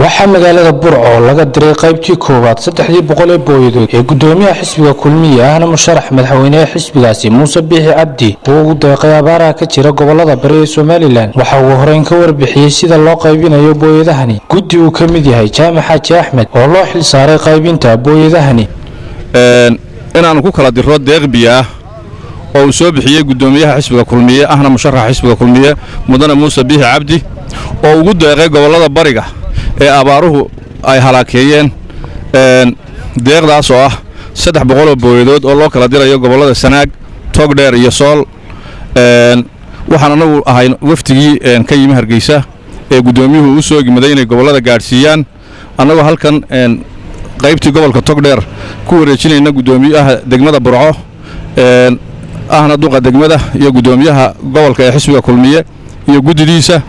waxaa magaalada burco laga diray qaybtii koowaad saddexdii boqol ee booyadood ee gudoomiyaha xisbiga kulmiye ahna musharax madaxweyneha xisbigaasi muuse biixi cabdi oo ugu deeqay abaaraha ka jira gobolada bari ee somalilan waxa uu horeyn ka warbixiyey sida loo qaybinayo booyadahani guddi uu ka mid yahay jaamac xaaji axmed oo loo xil saaray qaybinta booyadahani inaannu ku kala diro deeq biyo ah oo uu soo bixiyey gudoomiyaha xisbiga kulmiye ahna musharaxa xisbiga kulmiye mudane muuse biixi cabdi oo ugu deeqay gobollada bariga ee abaaruhu ay halaakeeyeen deeqdaas oo ah saddex boqoloo booyadood oo loo kala dirayo gobollada sanaag togdheer iyo sool waxaan annagu ahay wafdigii ka yimi hargeysa ee guddoomiyuhu u soo gimaday inay gobollada gaadhsiiyaan annagoo halkan qaybtii gobolka togdheer ku wareejinayna guddoomiyaha degmada burco ahna duqa degmada iyo guddoomiyaha gobolka ee xisbiga kulmiye iyo guddidiisa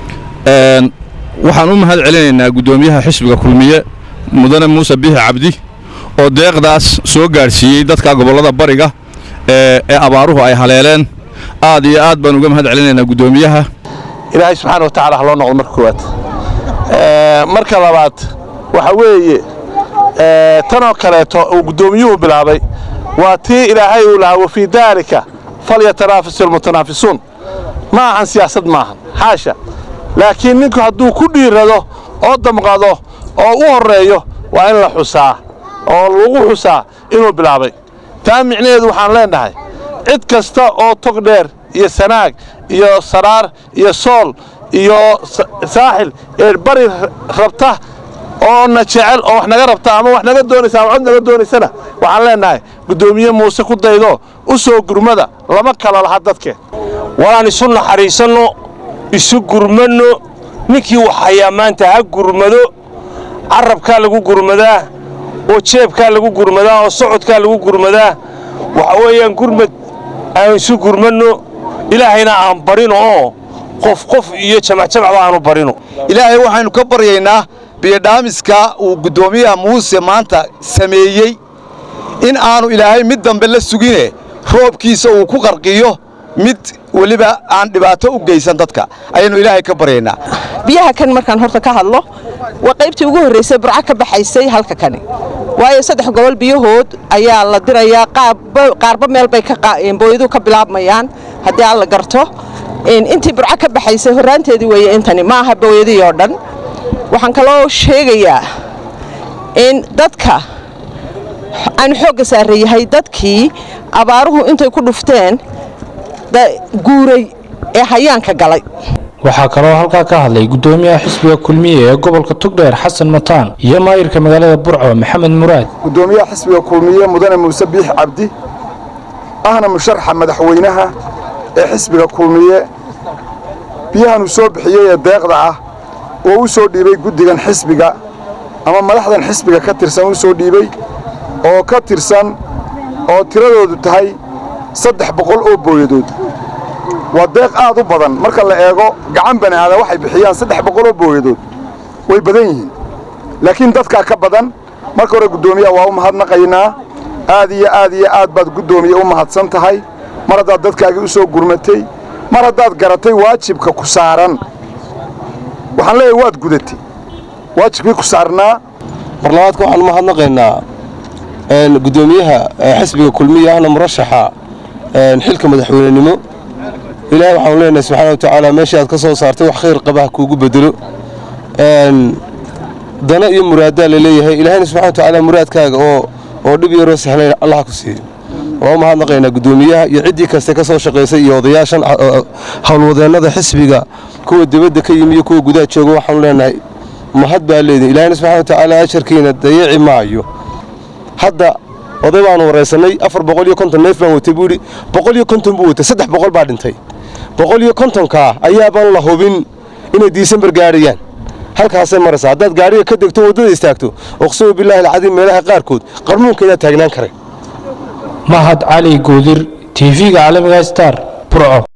waxaan u mahad celinaynaa guddoomiyaha xisbiga kulmiye mudane muuse biixi cabdi oo deeqdaas soo gaadhsiiyey dadka gobollada bariga ee abaaruhu ay haleeleen aad iyo aad baan uga mahad celinaynaa guddoomiyaha ilaahay subxaana wa tacala ha loo noqdo marka koowaad marka labaad waxa weeye tanoo kaleeto uu guddoomiyuhu bilaabay waa tii ilaahay uu lahaa wafii daalika falyatanaafasu almutanaafisuun ma ahan siyaasad maahan xaasha laakiin ninku hadduu ku dhiirado oo damqado oo u horreeyo waa in la xusaa oo lagu xusaa inuu bilaabay taa micnaheedu waxaan leennahay cid kasta oo tog dheer iyo sanaag iyo saraar iyo sool iyo saaxil ee bari rabta oo na jecel oo wax naga rabta ama wax naga doonaysa ama cod naga doonaysana waxaan leennahay guddoomiye muuse ku daydo u soo gurmada lama kala laha dadkeen walaan isu naxariisanno isu gurmanno ninkii wax hayaa maanta ha gurmado carabkaa lagu gurmadaa oo jeebkaa lagu gurmadaa oo socodkaa lagu gurmadaa waxa weeyaan gurmad aan isu gurmanno ilaahayna aan barino oo qof qof iyo jamacjamacba aanu barino ilaahay waxaynu ka baryaynaa biyodhaamiska uu guddoomiyaha muuse maanta sameeyey in aanu ilaahay mid dambe la sugine roobkiisa uu ku qarqiyo mid weliba aan dhibaato u geysan dadka ayaynu ilaahay ka baryaynaa biyaha kan markaan horta ka hadlo waa qaybtii ugu horraysay burco ka baxaysay halka kani waayo saddex gobol biyahood ayaa la dirayaa qaarba meel bay booyadu ka bilaabmayaan haddii aan la garto intii burco ka baxaysay horraanteedii weeye intani ma aha booyadii oo dhan waxaan kaloo sheegayaa in dadka aanu xoogga saareeyahay dadkii abaaruhu intay ku dhufteen guuray ee hayaanka galay waxaa kaloo halkaa ka hadlay guddoomiyaha xisbiga kulmiye ee gobolka tugdheer xasan mataan iyo maayirka magaalada burco maxamed muraad guddoomiyaha xisbiga kulmiye mudane muuse biix cabdi ahna musharaxa madaxweynaha ee xisbiga kulmiye biyahanuu soo bixiyey ee deeqda ah oo u soo dhiibay guddigan xisbiga ama madaxdan xisbiga ka tirsan u soo dhiibey oo ka tirsan oo tiradoodu tahay saddex boqol oo booyadood waa deeq aad u badan marka la eego gacan bani aadan waxay bixiyaan saddex boqoloo booyadood way badan yihiin laakiin dadkaa ka badan marka hore guddoomiyaha waa u mahadnaqaynaa aad iyo aad iyo aad baad guddoomiye u mahadsan tahay mar haddaad dadkaagii u soo gurmatay mar haddaad garatay waajibka ku saaran waxaan leeyahay waad gudatay waajibkii ku saarnaa mar labaadka waxaan u mahadnaqaynaa guddoomiyaha xisbiga kulmiya ahna murashaxa xilka madaxweynenimo ilaahay waxaanu leenahay subxaana wa tacaala meeshii aad ka soo saartay wax khayr qaba ha kuugu bedelo dana iyo muraaddaa la leeyahay ilaahayna subxana wa tacaala muraadkaaga oo oo dhib yaroo sahlan allah ku siiyo waa u mahadnaqaynaa guddoomiyaha iyo ciddii kaste ka soo shaqaysay iyo odayaashan howlwadeennada xisbiga kuwa dibadda ka yimi iyo kuwa gudaha jooga waxaanu leenahay mahad baa leedihin ilaahayna subxana wa tacaala ajarkiina dayici maayo hadda oday baanu waraysannay afar boqol iyo konton neef baan watay buu yidhi boqol iyo konton buu watay saddex boqol baa dhintay boqol iyo kontonkaa ayaabaan la hubin inay diisembar gaadhayaan halkaasay maraysaa haddaad gaadhiga ka degto waddada istaagto oqsamo bilaahi alcadiim meelaha qaarkood qarnuunkeedaa taagnaan karay mahad cali goodir tv-ga caalamiga star burco